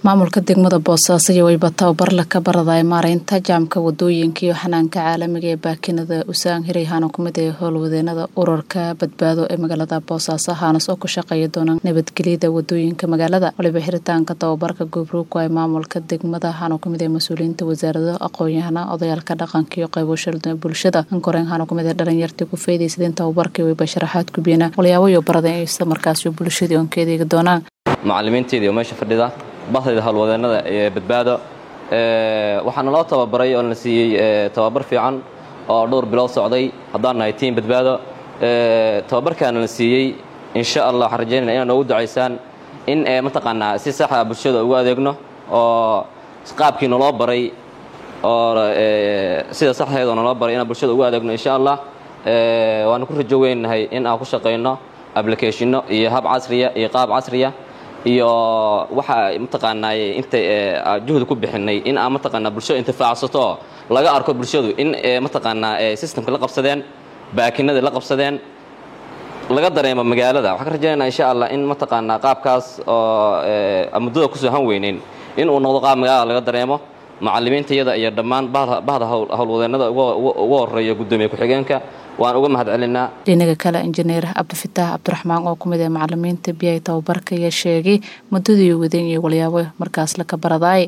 maamulka degmada boosaaso iyo wayba tababarla ka baraday maareynta jaamka wadooyinka iyo xanaanka caalamiga ee baakinada usaan hiray haana kumid ee howlwadeenada urarka badbaado ee magaalada boosaaso haanas oo ku shaqeeya doona nabadgelyada wadooyinka magaalada waliba xiritaanka tababarka gobruuku ay maamulka degmada haana kumid ee mas-uuliyiinta wasaarada aqoon-yahana odayaalka dhaqanka iyo qaybo shalduna bulshada ankoreen haana kumid ee dhalinyartii ku faydaysadeen tababarkii wayba sharaxaad gubiyana walyaabo iyo barada isla markaasi bulshadii oon ka edeegi doonaan macalimiinteedii oo meesha fadhida bahdayda howlwadeenada ee badbaado waxaana loo tababaray oo na siiyey tababar fiican oo dhowr bilood socday haddaan nahay tiim badbaado tababarkaana la siiyey insha allah waxaan rajaynayna inaad noogu ducaysaan in mataqaanaa si saxa bulshada ugu adeegno oo qaabkii naloo baray oo sida saxdeeda naloo baray inaan bulshada ugu adeegno insha allah waana ku rajo weynahay in aan ku shaqayno applicationno iyo hab casriya iyo qaab casriya iyo waxa mataqaanaa inta juhdi ku bixinay in aan mataqaanaa bulshada intifaacsato laga arko bulshadu in mataqaanaa systemka la qabsadeen baakinada la qabsadeen laga dareemo magaalada waxaan ka rajaynaa insha allah in mataqaanaa qaabkaas oo muddada kusoo han weyneyn in uu noqdo qaab magaalada laga dareemo macalimiintayada iyo dhammaan bahda howlwadeenada uga horeeya guddoomiye ku-xigeenka waan uga mahad celinaa dhinaga kale injineer cabdifitaax cabdiraxmaan oo kumid ee macalimiinta biyay tababarka ayaa sheegay muddadii wadeen iyo walyaabo markaas laka baradaay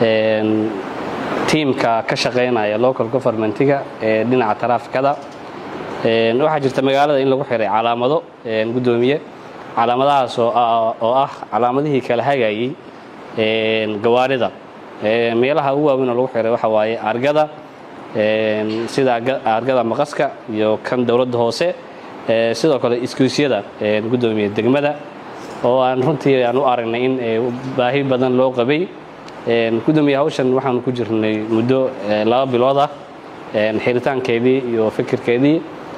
tiimka ka shaqaynaya local governmentiga ee dhinaca taraafikada waxaa jirta magaalada in lagu xiray calaamado guddoomiye calaamadahaas oo ah calaamadihii kala hagayey gawaarida meelaha ugu waaweyn oo lagu xiray waxa waaye argada sida argada maqaska iyo kan dowladda hoose sidoo kale iskuusyada guddoomiye degmada oo aan runtii aan u aragnay in baahi badan loo qabay guddoomiye hawshan waxaanu ku jirnay muddo laba bilood ah xiritaankeedii iyo fikirkeedii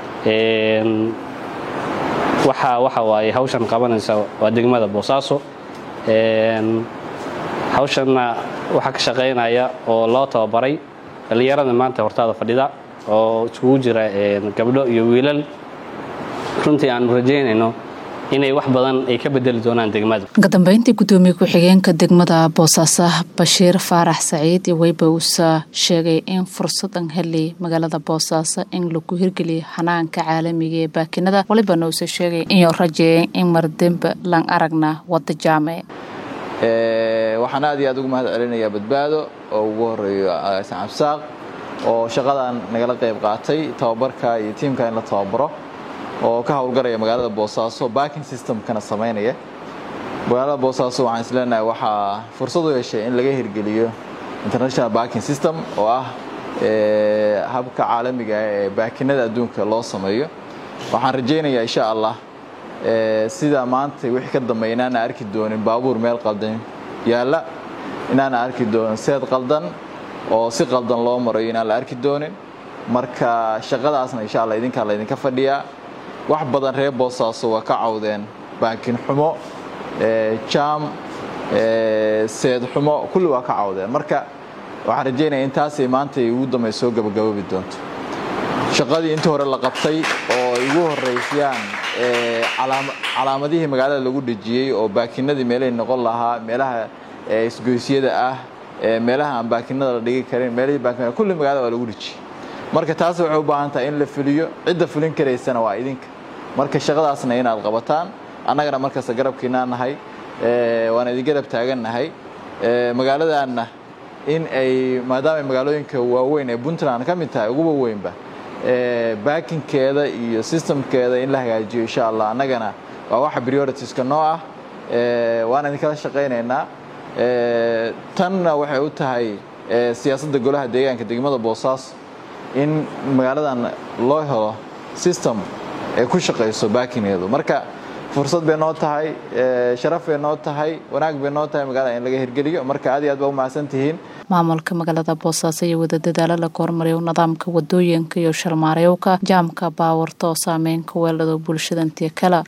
waxa waxa waaye hawshan qabanaysa waa degmada boosaaso hawshanna waxaa ka shaqaynaya oo loo tababaray dhallinyarada maanta hortaada fadhida oo iskugu jira gabdho iyo wiilal runtii aanu rajaynayno inay wax badan ay ka bedeli doonaan degmada kadambeyntii guddoomiye ku-xigeenka degmada boosaaso bashiir faarax saciid iyo weyba uusa sheegay in fursadan heli magaalada boosaaso in lagu hirgeliyo xanaanka caalamiga ee baakinada walibana uusa sheegay inuu rajeeyay in mardembe lan aragna wada jaame waxaan aad iyo aad ugu mahad celinayaa badbaado oo ugu horeeyo cabsaaq oo shaqadan nagala qayb qaatay tababarka iyo tiimka in la tababaro oo ka howlgaraya magaalada boosaaso backing systemkana samaynaya magaalada boosaaso waxaan isleenahay waxaa fursad u yeeshay in laga hirgeliyo international backing system oo ah habka caalamiga ee baakinada adduunka loo sameeyo waxaan rajaynayaa insha allah sida maanta wixii ka dambeeya inaana arki doonin baabuur meel qaldan yaalla inaana arki doonin seed qaldan oo si qaldan loo marayo inaan la arki doonin marka shaqadaasna insha allah idinkaa laydinka fadhiyaa wax badan reer boosaaso waa ka cawdeen baakin xumo jaam seed xumo kulli waa ka cawdeen marka waxaan rajaynaya in taasay maanta ugu dambey soo gabagaboobi doonto shaqadii intii hore la qabtay oo ay ugu horeysayaan calaamadihii magaalada lagu dhejiyey oo baakinadii meelahay noqon lahaa meelaha isgoysyada ah meelaha aan baakinada la dhigi karin meelihii baakin kulli magaalada waa lagu dhejiyey marka taas waxay u baahan tahay in la fuliyo cidda fulin karaysana waa idinka marka shaqadaasna inaad qabataan annagana markasta garabkiinaa nahay waana idin garab taagannahay magaaladaanna in ay maadaama magaalooyinka waaweyn ee puntland ka mid tahay uguba weynba baakinkeeda iyo systemkeeda in la hagaajiyo insha allah annagana waa waxa prioritiska noo ah waana idinkala shaqaynaynaa tanna waxay u tahay siyaasadda golaha deegaanka degmada boosaaso in magaaladan loo helo system ay ku shaqayso baakineedu marka fursad bay noo tahay sharaf bay noo tahay wanaag bay noo tahay magaalada in laga hirgeliyo marka aad iyo aad baa u mahadsan tihiin maamulka magaalada boosaaso iyo wada dadaalo laga hormariyo nidaamka wadooyinka iyo shalmaareyowka jaamka baawarta oo saameyn ka weeldhado bulshadantiyo kale